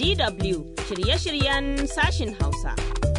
DW shirye-shiryen sashin Hausa.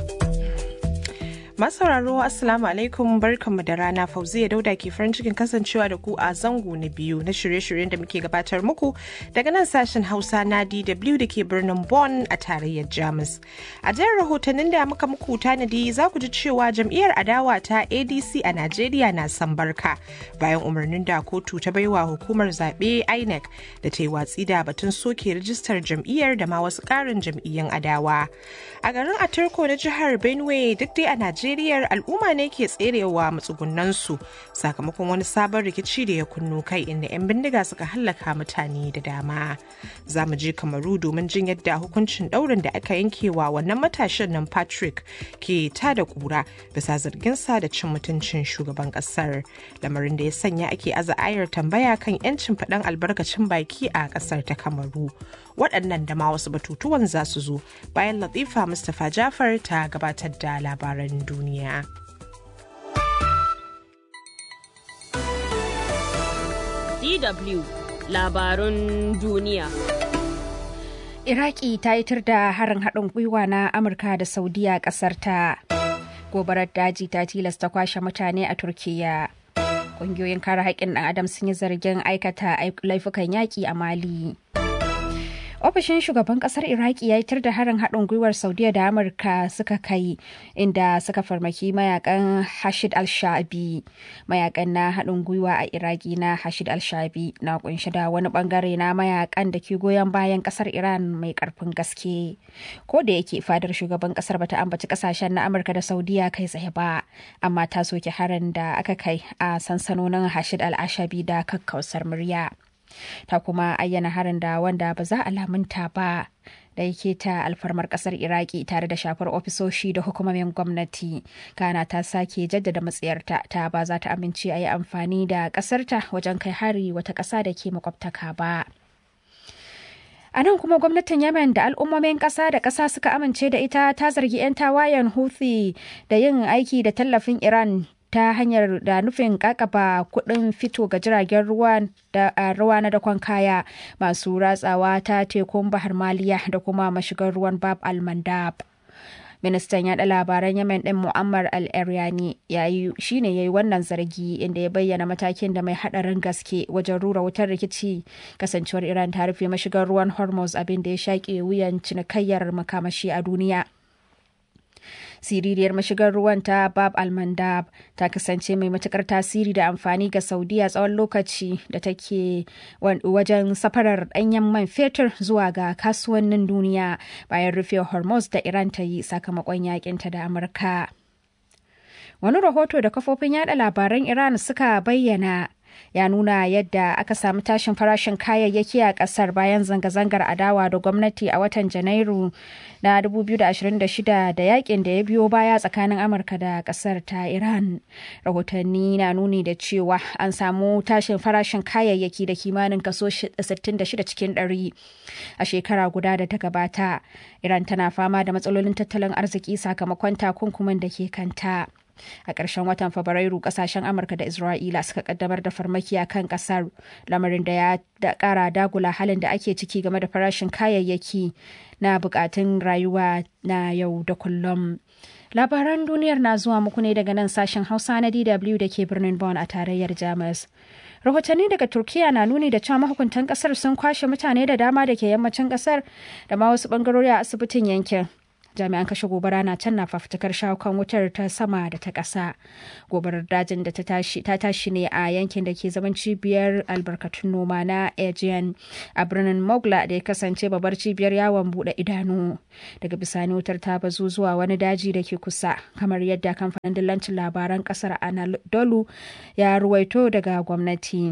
Masauraro Assalamu alaikum barkanmu da rana Fauziya Dauda ke farin cikin kasancewa da ku a zango na biyu na shirye-shiryen da muke gabatar muku daga nan sashen Hausa na DW da ke birnin Bonn a tarayyar Jamus. A jihar rahotannin da muka muku tanadi za ku ji cewa jam'iyyar adawa ta ADC a Najeriya na san barka bayan umarnin da kotu ta baiwa hukumar zaɓe INEC da ta yi watsi da batun soke rijistar jam'iyyar da ma wasu ƙarin jam'iyyan adawa. A garin Atarko na jihar Benue duk dai a Najeriya Najeriyar al'umma ne ke tserewa matsugunansu sakamakon wani sabon rikici da ya kunnu kai inda 'yan bindiga suka hallaka mutane da dama. Za mu je Kamaru domin jin yadda hukuncin ɗaurin da aka yankewa wannan matashin nan Patrick ke ta da kura bisa zarginsa da cin mutuncin shugaban ƙasar. Lamarin da ya sanya ake aza ayar tambaya kan 'yancin faɗan albarkacin baki a ƙasar ta Kamaru. Waɗannan da ma wasu batutuwan za su zo bayan Latifa Mustapha Jafar ta gabatar da labaran duniya. duniya. DW labarun duniya. Iraki ta yi tur da harin haɗin gwiwa na Amurka da Saudiya ƙasar ta. Gobarar daji ta tilasta kwashe mutane a Turkiyya. Ƙungiyoyin kare haƙƙin ɗan Adam sun yi zargin aikata laifukan yaƙi a Mali. ofishin shugaban kasar iraki ya yitar da harin haɗin gwiwar saudiya da amurka suka kai inda suka farmaki mayakan hashid al-shabi mayakan na haɗin gwiwa a iraki na hashid al-shabi na kunshi da wani bangare na mayakan da ke goyon bayan kasar iran mai karfin gaske ko da yake fadar shugaban kasar bata ambaci kasashen na amurka da saudiya kai tsaye ba amma ta soke harin da aka kai a sansanonin hashid al-ashabi da kakkausar murya ta kuma ayyana harin da wanda ba za a lamunta ba da yake ta alfarmar kasar iraki tare da shafar ofisoshi da hukumomin gwamnati kana ta sake jaddada matsayarta ta ba za ta amince a yi amfani da kasarta wajen kai hari wata ƙasa da ke makwabtaka ba A nan kuma gwamnatin Yemen da al'ummomin ƙasa da ƙasa suka amince da ita ta zargi 'yan tawayen Houthi da yin aiki da tallafin Iran ta hanyar da nufin kakaba kuɗin fito ga jiragen ruwa da ruwa na dakon kaya masu ratsawa ta tekun bahar maliya da kuma mashigar ruwan bab al-mandab ministan yaɗa labaran yemen ɗin mu'ammar al-eryani shine ya yi wannan zargi inda ya bayyana matakin da mai haɗarin gaske wajen rura wutar rikici kasancewar iran ta rufe mashigar ruwan hormuz abin da ya shaƙe wuyan cinikayyar makamashi a duniya siririyar mashigar ruwan ta bab almandab ta kasance mai matukar tasiri da amfani ga saudiya tsawon lokaci da take wajen safarar danyen man fetur zuwa ga kasuwannin duniya bayan rufe hormuz da iran ta yi sakamakon yakinta da amurka wani rahoto da kafofin yada labaran iran suka bayyana ya nuna yadda aka samu tashin farashin kayayyaki a kasar bayan zanga-zangar adawa da gwamnati a watan janairu na 2026 da yakin da ya biyo baya tsakanin amurka da kasar ta iran rahotanni na nuni da cewa an samu tashin farashin kayayyaki da kimanin kaso 66 cikin 100 a shekara guda da ta gabata iran tana fama da matsalolin tattalin arziki sakamakon takunkumin da ke kanta a ƙarshen watan fabrairu ƙasashen amurka da isra'ila suka kaddamar da farmaki a kan ƙasar lamarin da ya ƙara dagula halin da ake ciki game da farashin kayayyaki na buƙatun rayuwa na yau da kullum labaran duniyar na zuwa muku ne daga nan sashen hausa na dw da ke birnin bonn a tarayyar jamus rahotanni daga turkiya na nuni da cewa mahukuntan kasar sun kwashe mutane da dama da ke yammacin kasar da ma wasu bangarori a asibitin yankin jami'an kashe gobara na can na fafutukar shawo kan wutar ta sama da ta ƙasa gobarar dajin da ta tashi ne a yankin da ke zaman cibiyar albarkatun noma na aegean a birnin mogla da ya kasance babbar cibiyar yawon bude idanu daga bisani wutar ta bazu zuwa wani daji da ke kusa kamar yadda kamfanin dillancin labaran kasar anadolu ya ruwaito daga gwamnati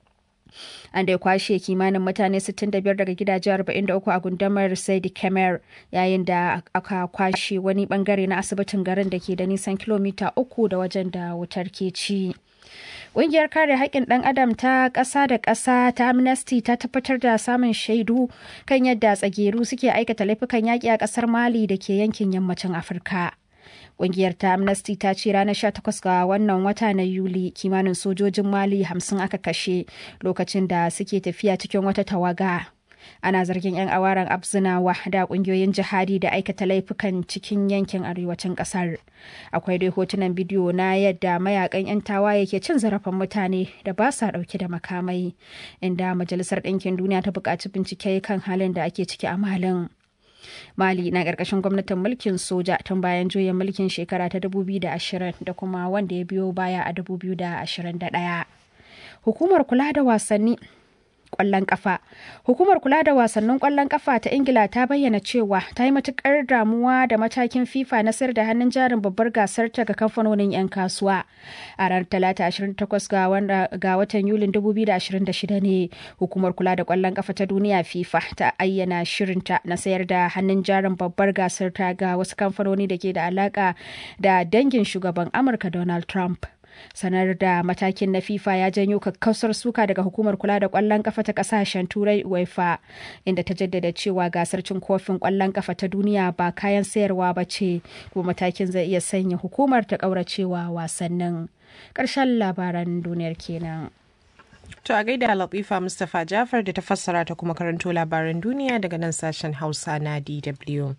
an da ya kwashe kimanin mutane 65 daga gidaje 43 a gundumar Saidi Kemer yayin da aka kwashe wani bangare na asibitin garin da ke da nisan kilomita uku da wajen da wutar ke ci. Ƙungiyar kare haƙƙin ɗan adam ta ƙasa da ƙasa ta Amnesty ta tabbatar da samun shaidu kan yadda tsageru suke aikata laifukan yaƙi a ƙasar Mali da ke yankin yammacin Afirka. Ƙungiyar ta Amnesty ta ce ranar 18 ga wannan wata na Yuli kimanin sojojin Mali hamsin aka kashe lokacin da suke tafiya cikin wata tawaga. ana zargin 'yan awaran abzinawa da kungiyoyin jihadi da aikata laifukan cikin yankin arewacin kasar akwai dai hotunan bidiyo na yadda mayakan 'yan tawaye ke cin zarafin mutane da ba sa dauke da makamai inda majalisar ɗinkin duniya ta buƙaci bincike kan halin da ake ciki a malin mali na ƙarƙashin gwamnatin mulkin soja tun bayan juyin mulkin shekara ta 2020 da kuma wanda ya biyo baya a 2021 hukumar kula da wasanni kwallon kafa. Hukumar kula da wasannin kwallon kafa ta Ingila ta bayyana cewa ta yi matukar damuwa da matakin FIFA na sayar da hannun jarin babbar gasar ta ga kamfanonin 'yan kasuwa. A ranar Talata 28 ga watan Yulin 2026 ne hukumar kula da kwallon kafa ta duniya FIFA ta ayyana shirinta na sayar da hannun jarin babbar gasar ta ga wasu kamfanoni da ke da alaka da dangin shugaban Amurka Donald Trump. sanar da matakin na fifa ya janyo kakkausar suka daga hukumar kula da kwallon kafa ta kasashen turai uefa inda ta jaddada cewa gasar cin kofin kwallon kafa ta duniya ba kayan sayarwa ba ce kuma matakin zai iya sanya hukumar ta kauracewa wasannin ƙarshen labaran duniyar kenan To a gaida Latifa Mustapha Jafar da ta fassara ta kuma karanto labaran duniya daga nan sashen Hausa na DW.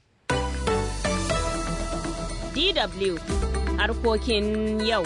DW harkokin yau.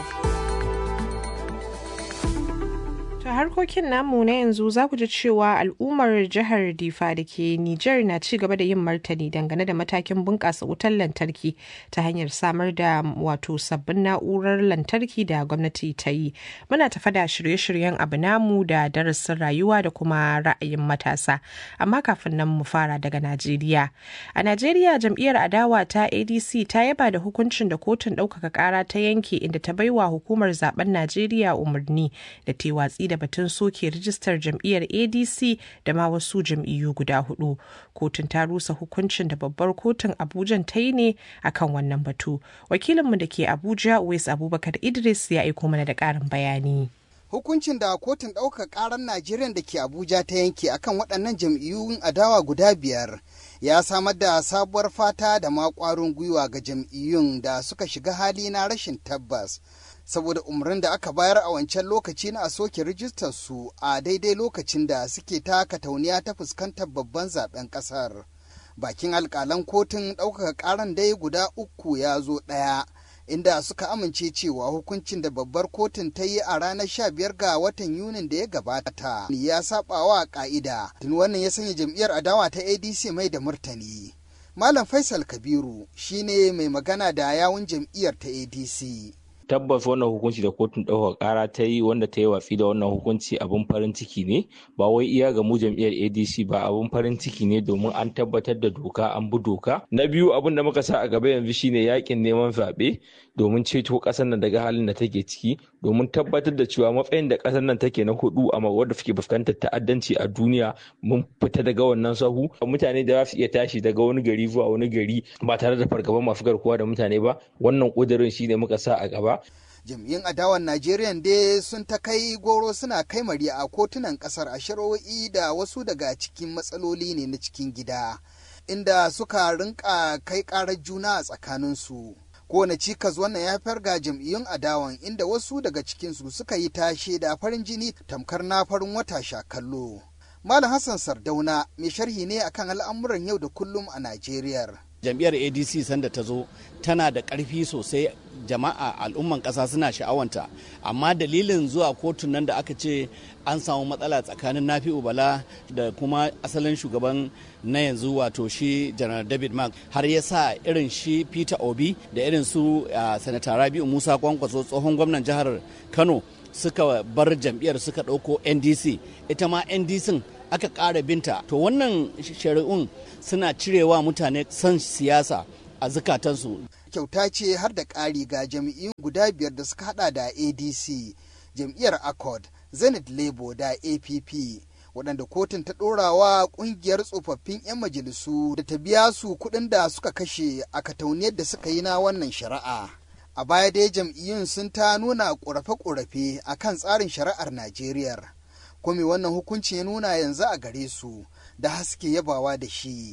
Ta harkokin namu na yanzu za ku ji cewa al'ummar jihar Difa da ke Nijar na ci gaba da yin martani dangane da matakin bunƙasa wutar lantarki ta hanyar samar da wato sabbin na'urar lantarki da gwamnati ta yi. Muna tafa da shirye-shiryen abu namu da darasin rayuwa da kuma ra'ayin matasa. Amma kafin nan mu fara daga Najeriya. A Najeriya jam'iyyar adawa ta ADC ta yaba da hukuncin da kotun ɗaukaka ƙara ta yanke inda ta baiwa hukumar zaben Najeriya umarni da ta watsi da batun soke rijistar jam'iyyar adc da ma wasu jam'iyyu guda hudu kotun ta rusa hukuncin da babbar kotun abuja ta yi ne akan wannan batu wakilinmu da ke abuja wes abubakar idris ya aiko mana da karin bayani hukuncin da kotun ɗaukar ƙarar najeriya da ke abuja ta yanke akan waɗannan jam'iyyun adawa guda biyar ya samar da sabuwar fata da ma ƙwarin gwiwa ga jam'iyyun da suka shiga hali na rashin tabbas saboda umarnin da aka bayar a wancan lokaci na a soke rijistar su a daidai lokacin da suke taka tauniya ta fuskantar babban zaben kasar bakin alkalan kotun ɗaukaka ƙaran dai guda uku ya zo ɗaya inda suka amince cewa hukuncin da babbar kotun ta yi a ranar 15 ga watan yunin da ya gabata ya saba wa ka'ida tun wannan ya sanya jam'iyyar adawa ta adc mai da murtani malam faisal kabiru shine mai magana da yawun jam'iyyar ta adc tabbas wannan hukunci da kotun ɗaukar ƙara ta yi wanda ta yi watsi da wannan hukunci abin farin ciki ne ba wai iya ga mu jam'iyyar adc ba abin farin ciki ne domin an tabbatar da doka an bi doka na biyu abin da muka sa a gaba yanzu shine yakin neman zaɓe domin ceto ƙasar nan daga halin da take ciki domin tabbatar da cewa matsayin da ƙasar nan take na hudu a wadda suke fuskantar ta'addanci a duniya mun fita daga wannan sahu mutane da za su iya tashi daga wani gari zuwa wani gari ba tare da fargaban masu garkuwa da mutane ba wannan ƙudurin shine muka sa a gaba jam'iyyun adawan Najeriya dai sun ta kai goro suna kai mari a kotunan kasar a shari'o'i da wasu daga cikin matsaloli ne na cikin gida inda suka rinka kai karar juna a tsakaninsu kowane cikas wannan ya haifar ga jam'iyyun adawan inda wasu daga cikinsu suka yi tashe da farin jini tamkar na farin wata sha kallo malam hassan sardauna mai sharhi ne akan al'amuran yau da kullum a najeriya jam'iyyar adc sanda ta zo tana da ƙarfi sosai jama'a al'umman ƙasa suna sha'awanta amma dalilin zuwa kotun nan da aka ce an samu matsala tsakanin nafi'u bala da kuma asalin shugaban na yanzu wato shi janar david mark har ya sa irin shi peter obi da irin su sanata rabi'u musa kwankwaso tsohon gwamnan jihar kano suka bar jam'iyyar suka ɗauko ndc ita ma ndc aka ƙara binta to wannan shari'un suna cirewa mutane son siyasa a zukatansu kyauta ce har da ƙari ga jam'iyyun guda biyar da suka hada da adc jam'iyyar accord zenith labour da app waɗanda kotun ta ɗorawa ƙungiyar tsofaffin 'yan majalisu da ta biya su kuɗin da suka kashe a katauniyar da suka yi na wannan shari'a a baya dai jam'iyyun sun ta nuna ƙorafe-ƙorafe a kan tsarin shari'ar najeriya kome wannan hukunci ya nuna yanzu a gare su da haske yabawa da shi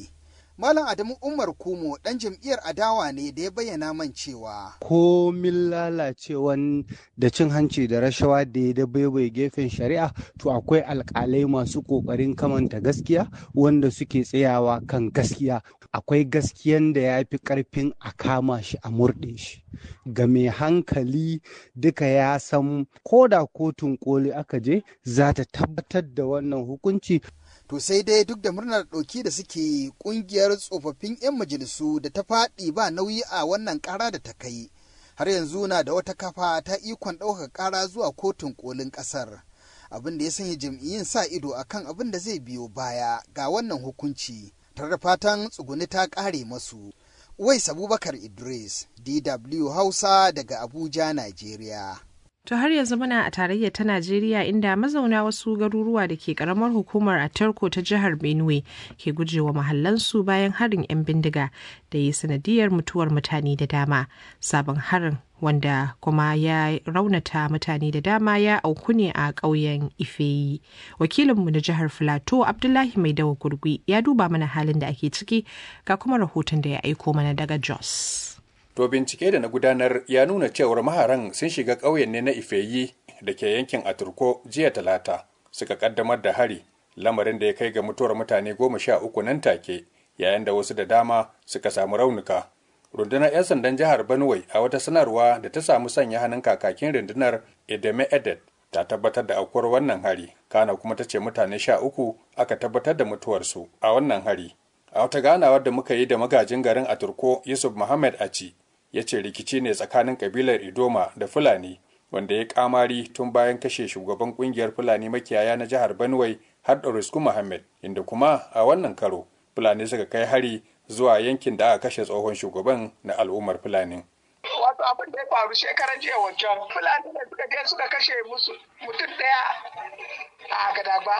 Malam Adamu Umar Kumo ɗan jam'iyyar adawa ne da ya bayyana man cewa. Komin lalacewan da cin hanci da rashawa da ya dabaibai gefen shari'a to akwai alkalai masu ƙoƙarin kamanta gaskiya wanda suke tsayawa kan gaskiya. Akwai gaskiyan da ya fi ƙarfin a kama shi a murɗe shi. Ga mai hankali duka ya san ko da kotun koli aka je za ta tabbatar da wannan hukunci To sai dai duk da murnar ɗauki da suke ƙungiyar tsofaffin 'yan majalisu da ta faɗi ba nauyi a wannan ƙara da ta kai, har yanzu na da wata kafa ta ikon ɗaukar ƙara zuwa kotun ƙolin ƙasar. Abin da ya sanya jam'iyyun sa ido akan abin da zai biyo baya ga wannan hukunci, tare da fatan tsuguni ta ƙare masu. Wais Abubakar Idris, DW Hausa daga Abuja, Najeriya. To har yanzu muna a tarayyar ta Najeriya inda mazauna wasu garuruwa da ke karamar hukumar Atarko ta jihar Benue ke gujewa mahallansu bayan harin 'yan bindiga da yi sanadiyar mutuwar mutane da dama. Sabon harin wanda kuma ya raunata mutane da dama ya auku ne a ƙauyen Ifeyi. Wakilinmu na jihar Filato Abdullahi Mai Dawa Gurgui ya duba mana halin da ake ciki ga kuma rahoton da ya aiko mana daga Jos. To bincike da na gudanar ya nuna cewar maharan sun shiga ƙauyen ne na Ifeyi da ke yankin Aturko jiya talata suka kaddamar da hari lamarin da ya kai ga mutuwar mutane goma sha uku nan take yayin da wasu da dama suka samu raunuka. Rundunar 'yan sandan jihar Benue a wata sanarwa da ta samu sanya hannun kakakin rundunar Edeme Edet ta tabbatar da aukuwar wannan hari kana kuma ta ce mutane sha uku aka tabbatar da mutuwarsu a wannan hari. A wata ganawar da muka yi da magajin garin Aturko Yusuf Muhammad Aci ya ce rikici ne tsakanin kabilar idoma da fulani wanda ya kamari tun bayan kashe shugaban kungiyar fulani makiyaya na jihar benue har da risku muhammad inda kuma a wannan karo fulani suka kai hari zuwa yankin da aka kashe tsohon shugaban na al'ummar fulani wato abin da ya faru shekaran jiya wancan fulani ne suka je suka kashe musu mutum daya a gadagba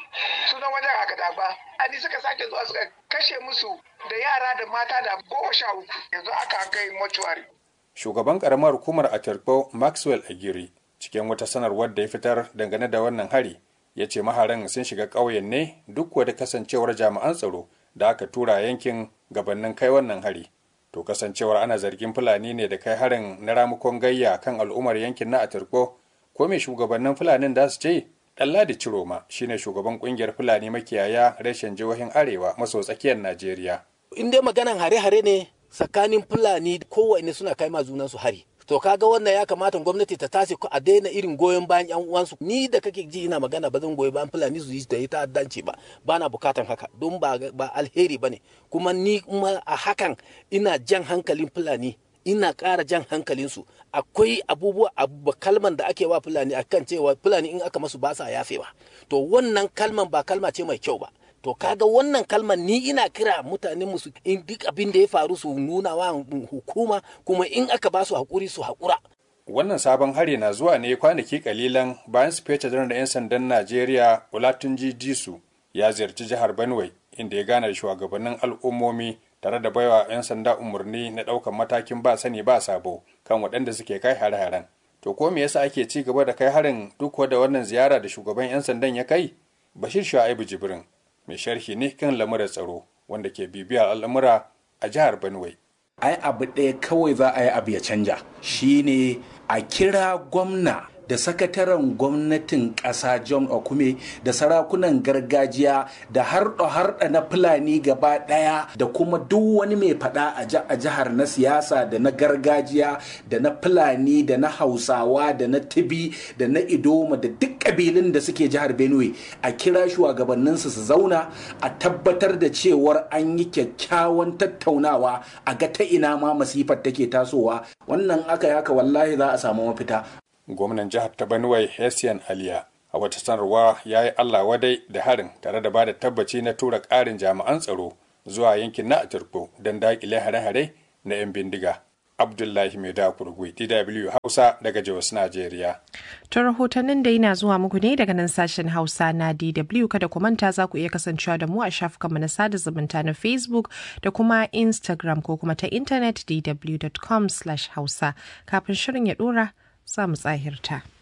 sunan wajen a gadagba ani suka sake zuwa suka kashe musu da yara da mata da goma sha uku yanzu aka kai mortuary shugaban karamar hukumar atirko maxwell agiri cikin wata sanarwar da ya fitar dangane da wannan hari ya ce maharan sun shiga ƙauyen ne duk wadda kasancewar jami'an tsaro da aka tura yankin gabanin kai wannan hari to kasancewar ana zargin fulani ne da kai harin na ramukon gayya kan al'ummar yankin na atirko ko me shugabannin fulanin da su ce Ɗanladi Ciroma shine shugaban kungiyar Fulani makiyaya reshen jihohin Arewa maso tsakiyar Najeriya. In dai maganan hare-hare ne tsakanin Fulani kowanne suna kai ma junansu hari. To kaga wannan ya kamata gwamnati ta tashi a daina irin goyon bayan yan uwansu. Ni da kake ji ina magana ba zan goyi bayan Fulani su yi da ita ta'addanci ba. Ba na bukatan haka don ba, ba alheri ba ne. Kuma ni kuma a hakan ina jan hankalin Fulani ina ƙara jan hankalinsu akwai abubuwa abu kalman da ake wa fulani akan cewa fulani in aka masu ba sa yafewa to wannan kalman ba kalma ce mai kyau ba to kaga wannan kalman ni ina kira mutanen musu in duk abin da ya faru su nuna wa hukuma kuma in aka ba su hakuri su hakura wannan sabon hari na zuwa ne kwanaki kalilan bayan sufeta janar da 'yan sandan najeriya olatunji disu ya ziyarci jihar benue inda ya gana da shugabannin al'ummomi tare da baiwa 'yan sanda umarni na ɗaukan matakin ba sani ba sabo kan waɗanda suke kai hare-haren. To ko me yasa ake ci gaba da kai harin duk da wannan ziyara da shugaban 'yan sandan ya kai? Bashir Shu'aibu Jibrin mai sharhi ne kan lamuran tsaro wanda ke bibiyar al'amura a jihar Benue. Ai abu ɗaya kawai za a yi abu ya canja shine a kira gwamna da sakataren gwamnatin ƙasa john okume da sarakunan gargajiya da harɗa-harɗa na fulani gaba ɗaya da kuma duk wani mai faɗa a jihar na siyasa da na gargajiya da na fulani da na hausawa da na tibi da na idoma da duk ƙabilun da suke jihar benue a kira shugabanninsu su zauna a tabbatar da cewar an yi kyakkyawan tattaunawa a ga ta ina ma masifar take tasowa wannan aka yaka wallahi za a samu mafita gwamnan jihar ta Benue Hessian Aliya a wata sanarwa ya yi Allah wadai da harin tare da ba da tabbaci na tura ƙarin jami'an tsaro zuwa yankin na Aturko don daƙile hare-hare na 'yan bindiga. Abdullahi Mai Kurgui, DW Hausa daga Jos, Najeriya. To rahotannin da yana zuwa muku ne daga nan sashen Hausa na DW kada ku manta za ku iya kasancewa da mu a shafukanmu na sada zumunta na Facebook da kuma Instagram ko kuma ta intanet dw.com/hausa kafin shirin ya dora za mu tsahirta.